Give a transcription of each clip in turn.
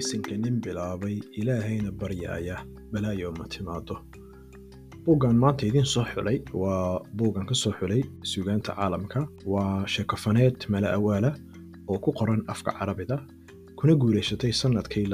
bisinka nin bilaabay ilaahayna baryaaya balaayo ma timaado buuggan maanta idiin soo xulay waa buuggan ka soo xulay suugaanta caalamka waa sheekofaneed mala awaala oo ku qoran afka carabida kuna guulaysatay sanadkii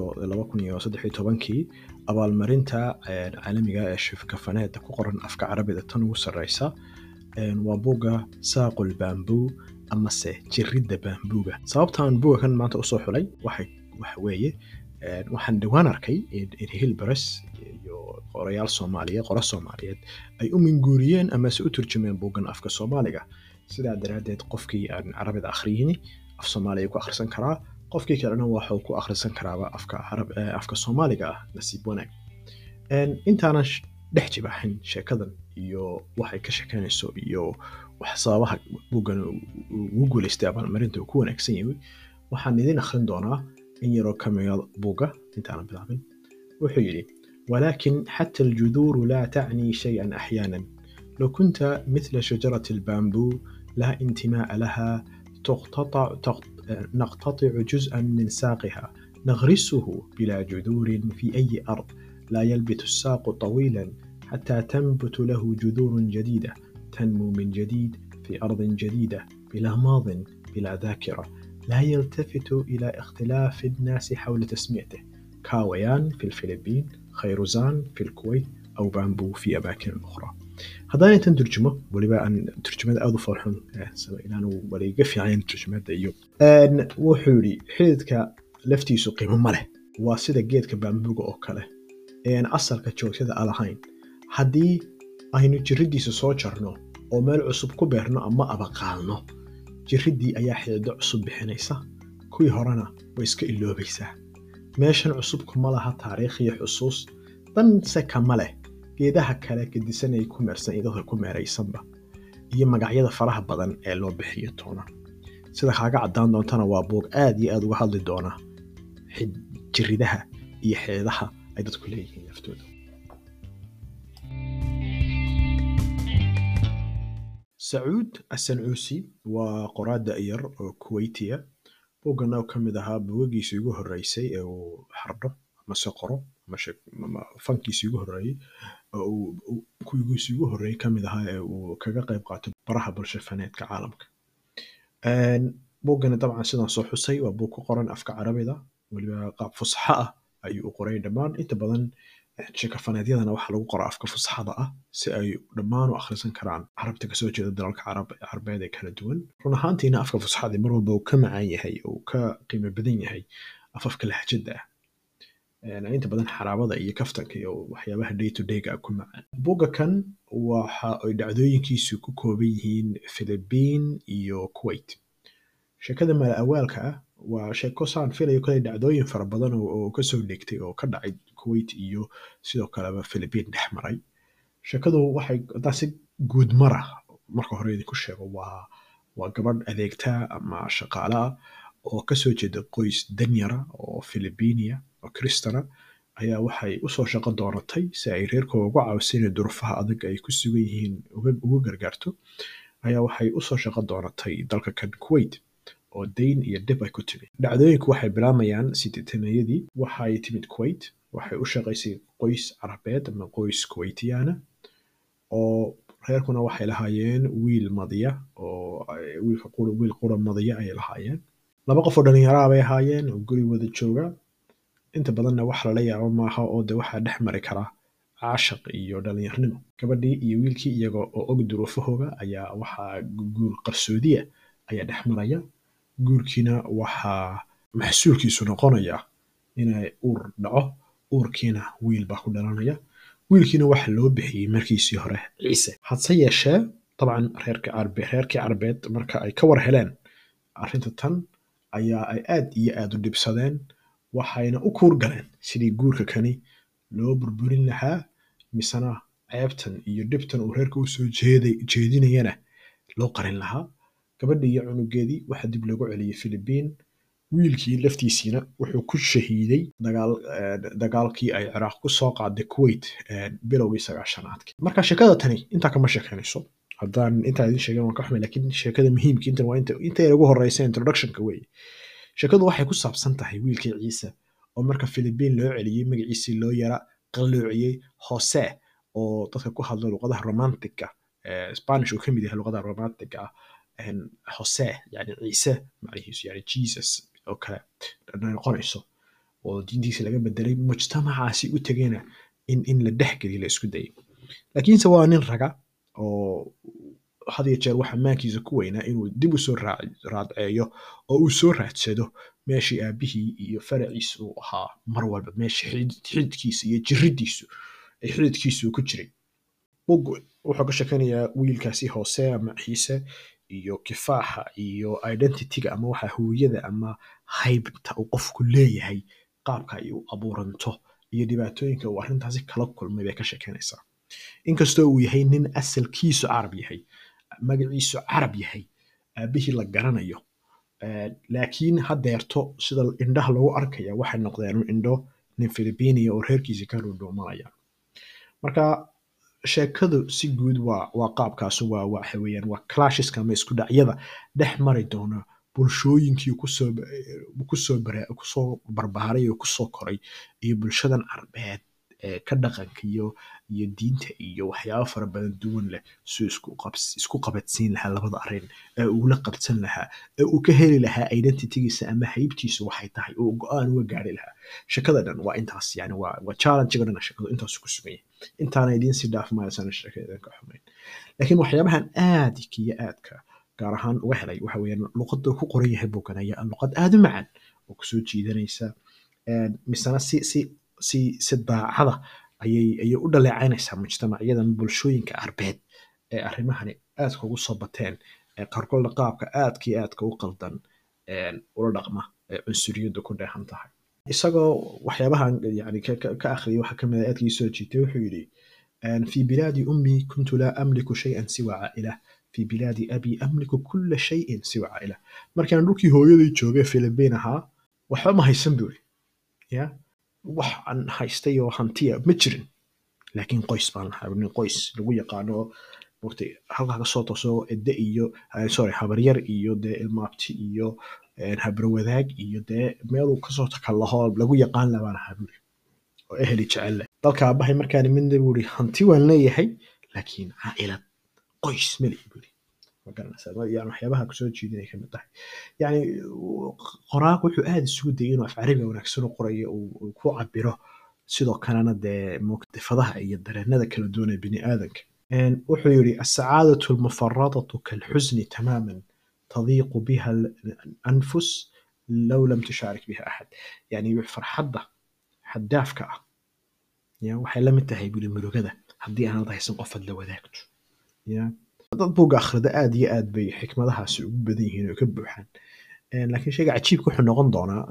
kii abaalmarinta caalamiga ee sheekofaneedda ku qoran afka carabida tan ugu sarreysa waa buugga saaqul baambuu amase jiridda baambuuga sababtaan buugga kan maanta usoo xulay waxa weeye waxaan dhowaan arkay in hilbares iyo qorayaal soomaaliyeed qora soomaaliyeed ay u minguuriyeen amase u turjumeen buuggan afka soomaaliga sidaa daraaddeed qofkii aan carabida akhriyini af soomaaliya ku akhrisan karaa qofkii kalena waxuu ku akhrisan karaaba afka soomaaliga ah nasiib wanaag intaanan dhex jibaaxin sheekadan iyo waxay ka sheekeynayso iyo sababaha buuggan ugu guulaystay abaalmarinta uu ku wanaagsan yahay waxaan idin akhrin doonaa in yaroo ka mida buugga intaanan bilaabin wuxuu yidhi ولكن حتى الجذور لا تعني شيئا أحيانا لو كنت مثل شجرة البامبو لا انتماء لها تقتطع تقط... نقتطع جزءا من ساقها نغرسه بلا جذور في أي أرض لا يلبث الساق طويلا حتى تنبت له جذور جديدة تنمو من جديد في أرض جديدة بلا ماض بلا ذاكرة لا يلتفت إلى اختلاف الناس حول تسميته كاويان في الفلبين خيروزان في الكويت أو بامبو في أماكن أخرى haddaan intan turjumo weliba aan turjumada aada u farxun inaanu waliga fiican turjumada iyo wuxuu yidhi xididka laftiisu qiimo ma leh waa sida geedka baambuga oo kale ean asalka joogtada a lahayn haddii aynu jiriddiisa soo jarno oo meel cusub ku beerno ama abaqaalno jiriddii ayaa xidido cusub bixinaysa kuwii horena way iska iloobaysaa meeshan cusubku ma laha taariikh iyo xusuus danse kama leh geedaha kale gedisanay ku meersan iyo dadka ku meeraysanba iyo magacyada faraha badan ee loo bixiyo toona sida kaaga caddaan doontana waa buug aad iyo aad uga hadli doona jiridaha iyo xeedaha ay dadku leeyihiin laftooda sacuud asancuusi waa qoraada yar oo kuweytiya buuggan oo ka mid ahaa buugagiisii ugu horreysay ee uu xardho amase qoro fankiisii ugu horreeyey kuwigiisii ugu horreeyey ka mid ahaa ee uu kaga qayb qaato baraha bulshafaneedka caalamka buuggani dabcan sidaan soo xusay waa buug ku qoran afka carabida weliba qaab fusaxo ah ayuu u qoray dhammaan inta badan sheekafaneedyadana waxaa lagu qoraa afka fusaxada ah si ay dhammaan u akhrisan karaan carabta kasoo jeeda dalalka carbeed ee kala duwan run ahaantiina afka fusaxadii mar walba uu ka macaan yahay oo ka qiimo badan yahay afafka lahjada ah inta badan xaraabada iyo kaftanka iyo waxyaabaha day to dayga ku macaan buugga kan waxa ay dhacdooyinkiisu ku kooban yihiin philibiin iyo kuwait sheekada mala awaalka ah waa sheeko saan filayo kale dhacdooyin fara badan oo kasoo dhigtay oo ka dhacay kuwait iyo sidoo kaleba philibiin dhex maray sheekadu waxay haddaan si guud mara marka hore idinku sheego waa waa gabadh adeegtaa ama shaqaale ah oo kasoo jeeda qoys danyara oo philibiiniya oo kristana ayaa waxay usoo shaqo doonatay si ay reerkooda uga caawiso inay durufaha adag ay ku sugan yihiin uga gargaarto ayaa waxay usoo shaqo doonatay dalka kan kuwait oo dayn iyo dhib ay ku timid dhacdooyinku waxay bilaamayaan sideetanayadii waxay timid kuwait waxay u shaqaysay qoys carabeed ama qoys kuwaitiyaana oo reerkuna waxay lahaayeen wiil madiya oo wiilka wiil qura madiya ayay lahaayeen laba qof oo dhallinyaraha bay ahaayeen oo guri wada jooga inta badanna wax lala yaabo maaha oo de waxaa dhex mari karaa caashaq iyo dhallinyarnimo gabadhii iyo wiilkii iyaga oo og duruufahooga ayaa waxaa guur qarsoodiya ayaa dhex maraya guurkiina waxaa maxsuulkiisu noqonaya inay uur dhaco uurkiina wiil baa ku dhalanaya wiilkiina waxa loo bixiyey markiisii hore ciise hadse yeeshee dabcan reerkii carbeed reerkii carbeed marka ay ka war heleen arrinta tan ayaa ay aad iyo aad u dhibsadeen waxayna u kuur galeen sidii guurka kani loo burburin lahaa misena ceebtan iyo dhibtan uu reerka usoo jeedinayana loo qarin lahaa gabadhii iyo cunugeedii waxaa dib loogu celiyey philibiin wiilkii laftiisiina wuxuu ku shahiiday dagaalkii ay ciraaq ku soo qaaday kuwait bilowgii sagaashanaadkii marka sheekada tani intaa kama sheekeynayso haddaan intaa idin sheegen waan ka xumay lakiin sheekada muhiimka intan waa inta intay ugu horeysa introductionka weeye sheekadu waxay ku saabsan tahay wiilkii ciise oo marka philippine loo celiyey magaciisii loo yara qalloociyey jose oo dadka ku hadla luqadaha romantica spanish uu ka mid yahay luqadaha romantica ah jose yani ciise macnihiisu yani jesus oo kale noqonayso oo diintiisa laga bedelay mujtamacaasi u tegayna in in la dhexgeliyo la isku dayay laakiinse waa nin raga oo had iyo jeer waxa maankiisa ku weynaa inuu dib u soo raadceeyo oo uu soo raadsado meeshii aabihii iyo faraciisa uu ahaa mar walba meesha xididkiisa iyo jiridiisu ay xididkiisu ku jiray bug wuxuu ka shekanayaa wiilkaasi hoose ama ciise iyo kifaaxa iyo identityga ama waxa hooyada ama haybta uu qofku leeyahay qaabka ay u abuuranto iyo dhibaatooyinka uu arrintaasi kala kulmay bay ka shekeynaysaa inkastoo uu yahay nin asalkiisu carab yahay magaciisu carab yahay aabihii la garanayo laakiin hadeerto sida indhaha lagu arkaya waxay noqdeen indho nin philibinia oo reerkiisa ka dhundhuumanaya marka sheekadu si guud waa waa qaabkaasu waa waxa weeyaan waa clasheska ama isku dhacyada dhex mari doona bulshooyinkii kusoo kusoo kusoo barbaaray oo kusoo koray iyo bulshadan carbeed ee ka dhaqanka iyo iyo diinta iyo waxyaabo fara badan duwan leh suu isku qabs isku qabadsiin lahaa labada arrin ee uu la qabsan lahaa ee uu ka heli lahaa identitygiisa ama haybtiisu waxay tahay oo go-aan uga gaari lahaa shakada dhan waa intaas yani waa waa challenge-ga dhan shakadu intaasu ku sugan yahay intaana idiin sii dhaaf maayasana sheekada ka xumayn laakiin waxyaabahan aadka iyo aadka gaar ahaan uga helay waxa weeyaan luqadda ku qoran yahay buganaya luqad aada u macaan oo kusoo jiidanaysa misena si si si si daacada ayay ayay u dhaleecaynaysaa mujtamacyadan bulshooyinka arbeed ee arrimahani aadka ugu soo bateen ee qaarkoodna qaabka aadka iyo aadka u qaldan ula dhaqma ee cunsuriyaddu ku dheehan tahay isagoo waxyaabahan yani ka akhriyay waxaa kamid a aadkii soo jiitay wuxuu yidhi في بلاد أمي كنت لا أملك شيئا سوى عائلة في بلاد أبي أملك كل شيء سوى عائلة markaan dhulkii hooyaday joogay Philippine ahaa waxba ma haysan buuri ya wax aan haystay oo hantiya ma jirin laakiin qoys baan lahaa nin qoys lagu yaqaano waqti halkaa ka soo tooso edde iyo sorry habaryar iyo dee ilmaabti iyo habrawadaag iyo dee meeluu kasoo takalaho lagu yaqaan labaan ahaa buuri oo eheli jecel leh dalka aabahay markaan imidna buuri hanti waan leeyahay laakiin caa'ilad qoys malihi buuri magaranaysaa yani waxyaabaha kusoo jiidanay kamid tahay yani qoraaq wuxuu aada isugu dayay inuu af carabiga wanaagsan u qorayo uu ku cabiro sidoo kalena dee muqtifadaha iyo dareenada kala duwan ee bini aadanka wuxuu yidhi asacaadatu almufaradatu kalxusni tamaaman tadiiqu biha anfus low lam tushaarik biha axad yani farxadda xaddaafka ah ya waxay la mid tahay buli murugada haddii aanad haysan qof aad la wadaagto ya dad buugga akhrida aad iyo aad bay xikmadahaasi ugu badan yihiin oo ka buuxaan laakiin shayga cajiibka wuxuu noqon doonaa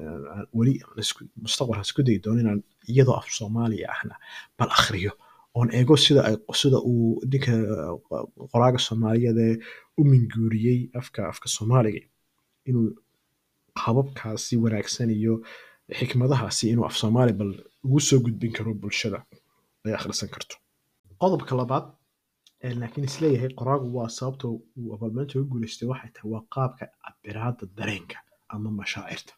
weli mustaqbalka isku dayi doono inaan iyadoo af soomaaliya ahna bal akhriyo oon eego sida ay sida uu ninka qoraaga soomaaliyeed ee u minguuriyey afka afka soomaaliga inuu hababkaasi wanaagsan iyo xikmadahaasi inuu af soomaali bal ugu soo gudbin karo bulshada ay akhrisan karto qodobka labaad laakiin isleeyahay qoraagu waa sababta uu abaalmarinta uga guuleystay waxay tahay waa qaabka cabiraada dareenka ama mashaacirta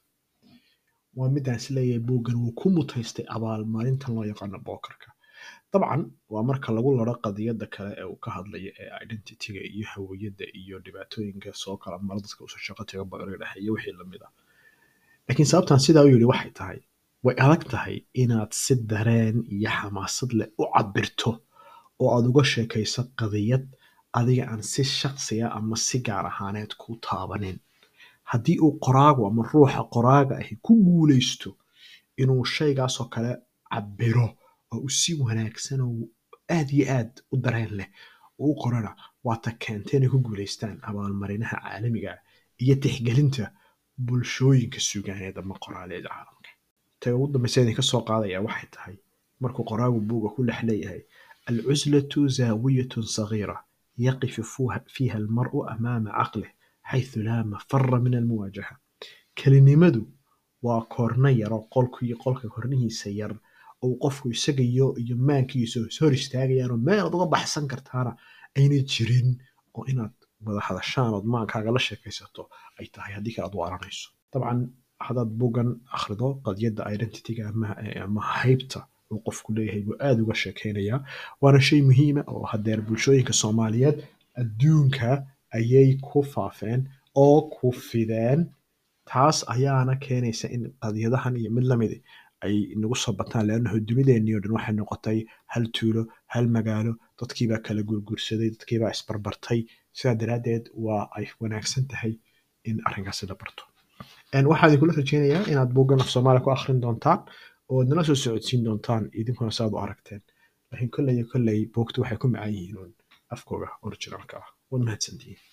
waa midaan isleeyahay buuggan wuu ku mutaystay abaalmarintan loo yaqaano bookarka dabcan waa marka lagu laro qadiyada kale ee uu ka hadlayo ee identityga iyo hawiyadda iyo dhibaatooyinka soo kala mara dadka usoo shaqo taga badan dhexeeya wixii lamid ah laakiin sababtan sidaa u yidhi waxay tahay way adag tahay inaad si dareen iyo xamaasad leh u cabirto oo aad uga sheekayso qadiyad adiga aan si shaqsiya ama si gaar ahaaneed ku taabanin haddii uu qoraagu ama ruuxa qoraaga ahi ku guulaysto inuu shaygaasoo kale cabiro oo uu si wanaagsan oo aad iyo aad u dareen leh u qorana waata keentay inay ku guulaystaan abaalmarinaha caalamiga iyo tixgelinta bulshooyinka sugaaneed ama qoraaleed caalamka taga ugu dambaysa idinka soo qaadaya waxay tahay markuu qoraagu buuga ku dhex leeyahay alcuslatu zaawiyatun sagiira yaqifu fiiha almar'u amaama caqlih xayثu laa mafara min almuwaajaha kelinimadu waa koorna yaro qolkii qolka kornihiisa yar ou qofku isaga iyo iyo maankiisa hor istaagayaan oo meelaad uga baxsan kartaana ayna jirin oo inaad wada hadashaan ood maankaaga la sheekaysato ay tahay haddii kale aad u aranayso dabcan haddaad buuggan akhrido qadiyadda identityga ama, ama haybta uu qofku leeyahay buu aad uga sheekeynayaa waana shay muhiima oo hadeer bulshooyinka soomaaliyeed adduunka ayay ku faafeen oo ku fideen taas ayaana keenaysa in qadiyadahan iyo mid lamid ay nagu soo bataan leannahu dunideennii oo dhan waxay noqotay hal tuulo hal magaalo dadkiibaa kala gurgursaday dadkiibaa isbarbartay sidaa daraaddeed waa ay wanaagsan tahay in arrinkaasi la barto waxaa idinkula rajeynayaa inaad buuggan af soomaaliya ku akhrin doontaan oo nala soo socodsiin doontaan idinkuna saaad u aragteen laakiin kolley iyo kolley buugtu waxay ku macaan yihiin uun afkooga originalka ah waad mahadsantihiin